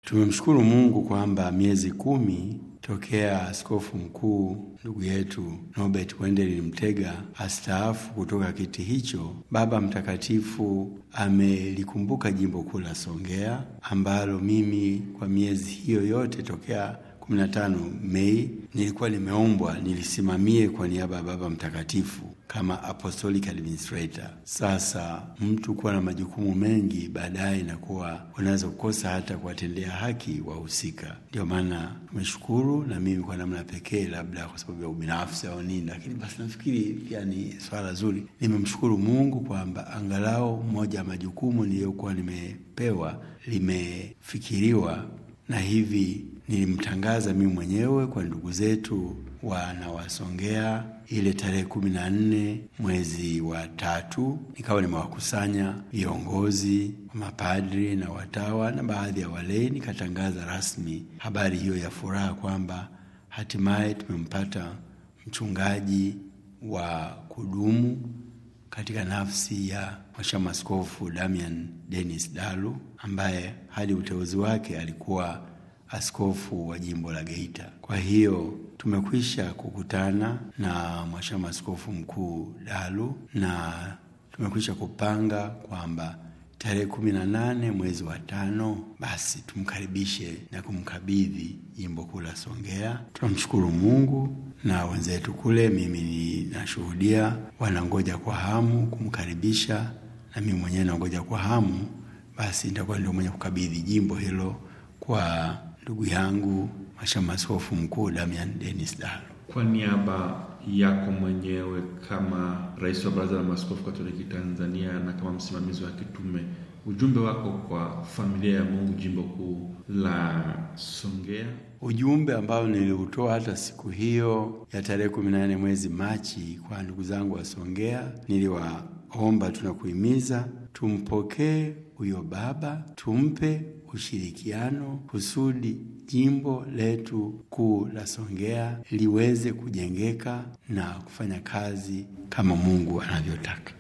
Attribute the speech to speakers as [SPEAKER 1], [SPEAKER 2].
[SPEAKER 1] Tumemshukuru Mungu kwamba miezi kumi tokea askofu mkuu ndugu yetu Norbert Wendel Mtega astaafu kutoka kiti hicho, Baba Mtakatifu amelikumbuka jimbo kuu la Songea ambalo mimi kwa miezi hiyo yote tokea 15 Mei nilikuwa nimeombwa nilisimamie kwa niaba ya Baba Mtakatifu kama apostolic administrator. Sasa mtu kuwa na majukumu mengi, baadaye inakuwa unaweza kukosa hata kuwatendea haki wahusika. Ndio maana tumeshukuru, na mimi kwa namna pekee, labda kwa sababu ya ubinafsi au nini, lakini basi nafikiri pia ni swala zuri. Nimemshukuru Mungu kwamba angalau moja ya majukumu niliyokuwa nimepewa limefikiriwa, na hivi nilimtangaza mimi mwenyewe kwa ndugu zetu wanawasongea ile tarehe kumi na nne mwezi wa tatu, nikawa nimewakusanya viongozi wa mapadri na watawa na baadhi ya walei, nikatangaza rasmi habari hiyo ya furaha kwamba hatimaye tumempata mchungaji wa kudumu katika nafsi ya Mhashamu Askofu Damian Dennis Dalu ambaye hadi uteuzi wake alikuwa askofu wa jimbo la Geita. Kwa hiyo tumekwisha kukutana na Mhashamu Askofu Mkuu Dalu na tumekwisha kupanga kwamba tarehe kumi na nane mwezi wa tano basi tumkaribishe na kumkabidhi jimbo kuu la Songea. Tunamshukuru Mungu na wenzetu kule, mimi ninashuhudia wanangoja kwa hamu kumkaribisha, na mimi mwenyewe nangoja kwa hamu, basi nitakuwa ndio mwenye kukabidhi jimbo hilo kwa ndugu yangu Mhashamu Askofu Mkuu Damian Dennis Dalu.
[SPEAKER 2] Kwa niaba yako mwenyewe kama rais wa Baraza la Maaskofu Katoliki Tanzania na kama msimamizi wa kitume, ujumbe wako kwa familia ya Mungu jimbo kuu la Songea?
[SPEAKER 1] Ujumbe ambao niliutoa hata siku hiyo ya tarehe kumi na nane mwezi Machi kwa ndugu zangu wa Songea, niliwaomba tunakuhimiza tumpokee huyo baba, tumpe ushirikiano kusudi jimbo letu kuu la Songea liweze kujengeka na kufanya kazi kama Mungu anavyotaka.